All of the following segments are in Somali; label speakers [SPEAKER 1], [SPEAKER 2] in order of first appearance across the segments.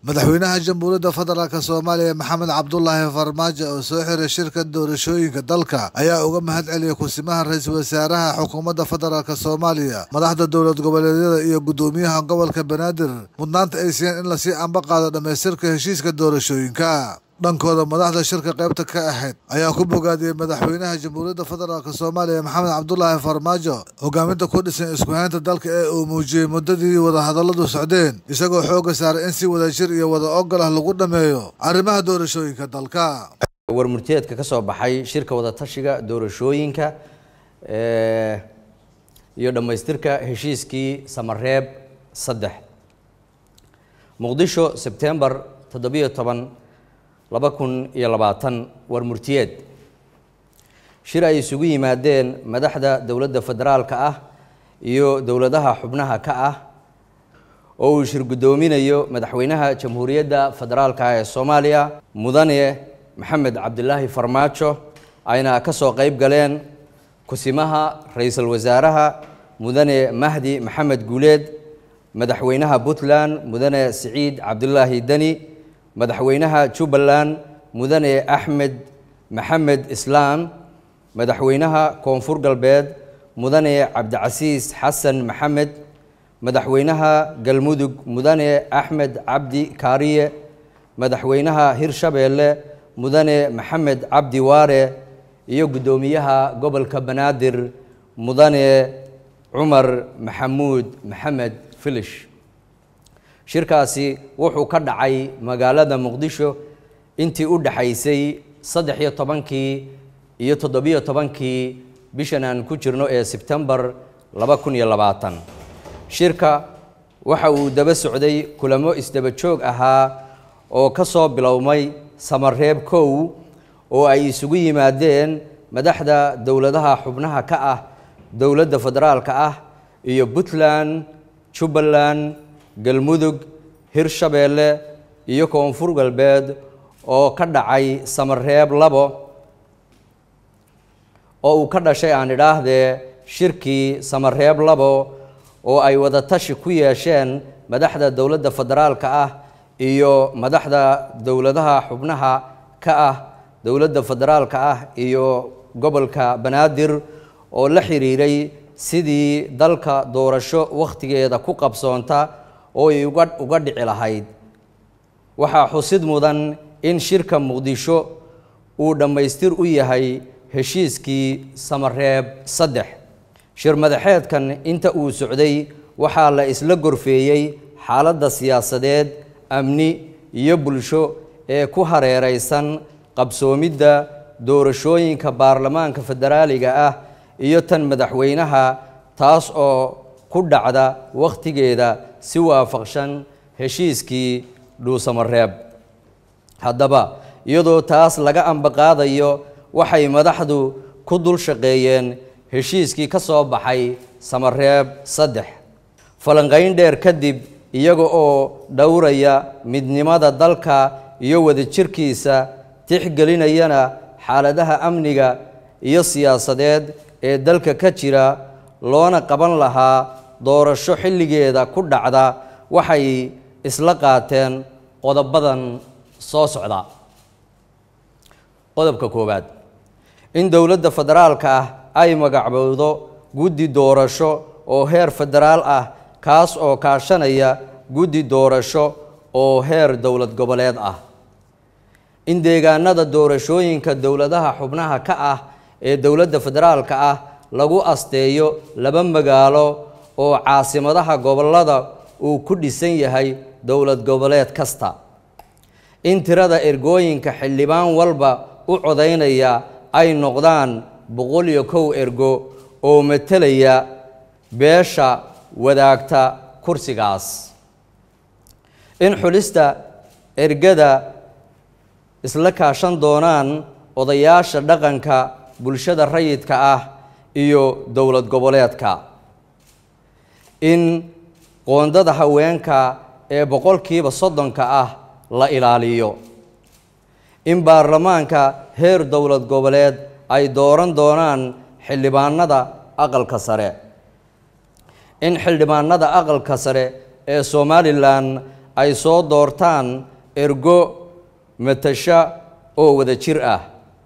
[SPEAKER 1] madaxweynaha jamhuuriyadda federaalk soomaaliya maxamed cabdulaahi farmaajo oo soo xiray shirka doorashooyinka dalka ayaa uga mahad celiyay kusimaha ra-iisul wasaaraha xukuumadda federaalk soomaaliya madaxda dowlad goboleedyada iyo guddoomiyaha gobolka banaadir mudnaanta ay siiyeen in lasii amba qaado dhammaystirka heshiiska doorashooyinka dhankooda madaxda shirka qaybta ka ahayd ayaa ku bogaadiyey madaxweynaha jamhuuriyadda federaalk soomaaliya maxamed cabdulaahi farmaajo hogaaminta ku dhisan iskuhaynta dalka ee uu muujiyey muddadii wadahadalladu socdeen isagoo xoogga saaray in si wadajir iyo wada ogol ah lagu dhammeeyo arrimaha doorashooyinka dalka
[SPEAKER 2] warmurteedka ka soo baxay shirka wadatashiga doorashooyinka iyo dhammaystirka heshiiskii samareeb saddex muqdisho sebtembar toddobiyo toban laba kun iyo labaatan war murtiyeed shir ay isugu yimaadeen madaxda dowladda federaalka ah iyo dowladaha xubnaha ka ah oo uu shir guddoominayo madaxweynaha jamhuuriyadda federaalka ee soomaaliya mudane maxamed cabdilaahi farmaajo ayna ka soo qeyb galeen kusimaha ra-iisul wasaaraha mudane mahdi maxamed guuleed madaxweynaha puntland mudane siciid cabdilaahi deni madaxweynaha jubbaland mudane axmed maxamed islaam madaxweynaha koonfur galbeed mudane cabdicasiis xasan maxamed madaxweynaha galmudug mudane axmed cabdi kaariye madaxweynaha hirshabeelle mudane maxamed cabdi waare iyo guddoomiyaha gobolka banaadir mudane cumar maxamuud maxamed filish shirkaasi wuxuu ka dhacay magaalada muqdisho intii u dhaxaysay saddex iyo tobankii iyo toddobiyo tobankii bishan aan ku jirno ee sebtembar laba kun iyo labaatan shirka waxa uu daba socday kulamo isdaba joog ahaa oo ka soo bilowmay samareeb kow oo ay isugu yimaadeen madaxda dowladaha xubnaha ka ah dowladda federaalka ah iyo puntland jubbaland galmudug hirshabeelle iyo koonfur galbeed oo ka dhacay samareeb labo oo uu ka dhashay aan idhaahdee shirkii samareeb labo oo ay wadatashi ku yeesheen madaxda dowladda federaalka ah iyo madaxda dowladaha xubnaha ka ah dowladda federaalka ah iyo gobolka banaadir oo la xiriiray sidii dalka doorasho wakhtigeeda ku qabsoonta oo ay uga uga dhici lahayd waxaa xusid mudan in shirka muqdisho uu dhammaystir u yahay heshiiskii samareeb saddex shir madaxeedkan inta uu socday waxaa la isla gorfeeyey xaaladda siyaasadeed amni iyo bulsho ee ku hareeraysan qabsoomidda doorashooyinka baarlamaanka federaaliga ah iyo tan madaxweynaha taas oo ku dhacda wakhtigeeda si waafaqshan heshiiskii dhuusamareeb haddaba iyadoo taas laga ambaqaadayo waxay madaxdu ku dul shaqeeyeen heshiiskii ka soo baxay samareeb saddex falanqayn dheer kadib iyaga oo dhowraya midnimada dalka iyo wadajirkiisa tixgelinayana xaaladaha amniga iyo siyaasadeed ee dalka ka jira loona qaban lahaa doorasho xilligeeda ku dhacda waxay isla qaateen qodobadan soo socda qodobka koowaad in dowladda federaalka ah ay magacbowdo guddi doorasho oo heer federaal ah kaas oo kaashanaya guddi doorasho oo heer dowlad goboleed ah in deegaanada doorashooyinka dowladaha xubnaha ka ah ee dowladda federaalka ah lagu asteeyo laba magaalo oo caasimadaha gobolada uu ku dhisan yahay dowlad goboleed kasta in tirada ergooyinka xildhibaan walba u codaynaya ay noqdaan boqol iyo kow ergo oo matelaya beesha wadaagta kursigaas in xulista ergada isla kaashan doonaan odayaasha dhaqanka bulshada rayidka ah iyo dowlad goboleedka in qoondada haweenka ee boqolkiiba soddonka ah la ilaaliyo in baarlamaanka heer dowlad goboleed ay dooran doonaan xildhibaanada aqalka sare in xildhibaanada aqalka sare ee somalilan ay soo doortaan ergo matasha oo wada jir ah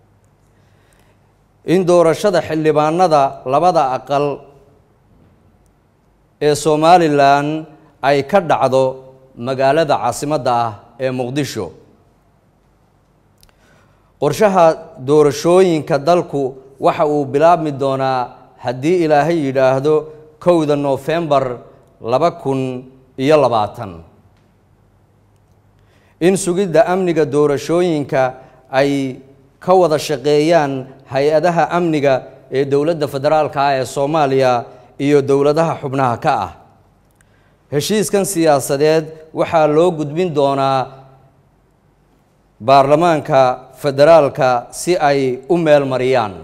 [SPEAKER 2] in doorashada xildhibaanada labada aqal ee somalilan ay ka dhacdo magaalada caasimadda ah ee muqdisho qorshaha doorashooyinka dalku waxa uu bilaabmi doonaa haddii ilaahay yidhaahdo kowda noofembar laba kun iyo labaatan in sugidda amniga doorashooyinka ay ka wada shaqeeyaan hay-adaha amniga ee dowladda federaalka ah ee soomaaliya iyo dowladaha xubnaha ka ah heshiiskan siyaasadeed waxaa loo gudbin doonaa baarlamaanka federaalka si ay u meel mariyaan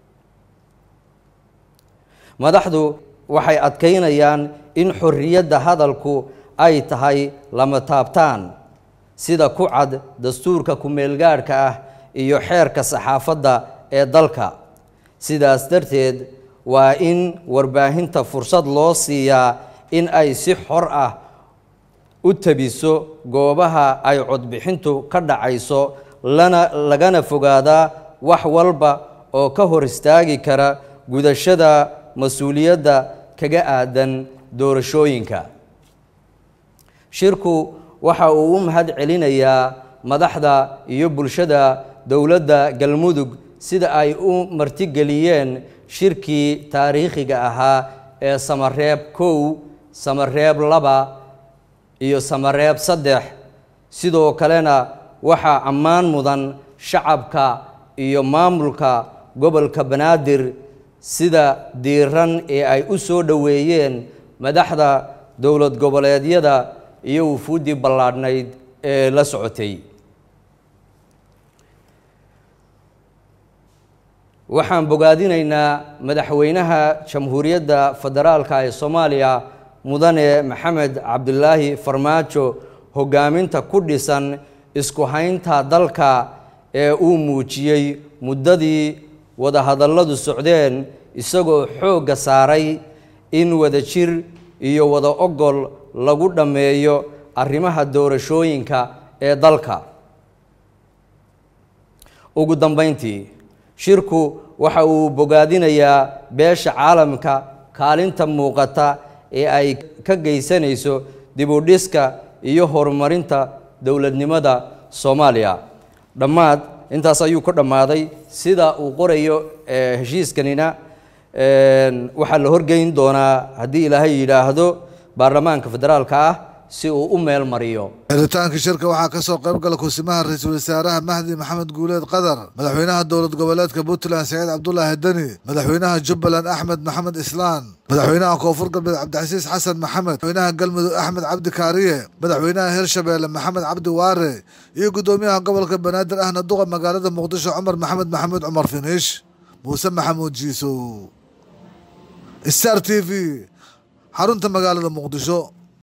[SPEAKER 2] madaxdu waxay adkaynayaan in xorriyadda hadalku ay tahay lama taabtaan sida ku cad dastuurka ku-meelgaadhka ah iyo xeerka saxaafadda ee dalka sidaas darteed waa in warbaahinta fursad loo siiyaa in ay si xor ah u tabiso goobaha ay codbixintu ka dhacayso lana lagana fogaadaa wax walba oo ka hor istaagi kara gudashada mas-uuliyadda kaga aadan doorashooyinka shirku waxa uu u mahad celinayaa madaxda iyo bulshada dowladda galmudug sida ay u martigeliyeen shirkii taariikhiga ahaa ee samareeb kow samareeb laba iyo samareeb saddex sidoo kalena waxaa ammaan mudan shacabka iyo maamulka gobolka banaadir sida diiran ee ay u soo dhoweeyeen madaxda dowlad goboleedyada iyo wufuuddii ballaadhnayd ee la socotay waxaan bogaadinaynaa madaxweynaha jamhuuriyadda federaalka ee soomaaliya mudane maxamed cabdilaahi farmaajo hoggaaminta ku dhisan isku haynta dalka ee uu muujiyey muddadii wadahadalladu socdeen isagoo xoogga saaray in wada jir iyo wada ogol lagu dhammeeyo arrimaha doorashooyinka ee dalka ugu dambayntii shirku waxa uu bogaadinayaa beesha caalamka kaalinta muuqata ee ay ka geysanayso dibudhiska iyo horumarinta dowladnimada soomaaliya dhammaad intaas ayuu ka dhammaaday sida uu qorayo heshiiskanina waxaa la horgeyn doonaa haddii ilaahay yidhaahdo baarlamaanka federaalka ah si uu u meel mariyo
[SPEAKER 1] xiritaanka shirka waxaa kasoo qayb gala kusimaha ra-iisul wasaaraha mahdi maxamed guuleed qadar madaxweynaha dowlad goboleedka puntland saciid cabdulaahi deni madaxweynaha jubbaland axmed maxamed islaan madaxweynaha koonfur galbeed cabdicasiis xasan maxamed madaxweynaha galmudug axmed cabdi kaariye madaxweynaha hirshabeelle maxamed cabdi waare iyo guddoomiyaha gobolka banaadir ahna duqa magaalada muqdisho cumar maxamed maxamuud cumar finiish muuse maxamuud jiisow star t v xarunta magaalada muqdisho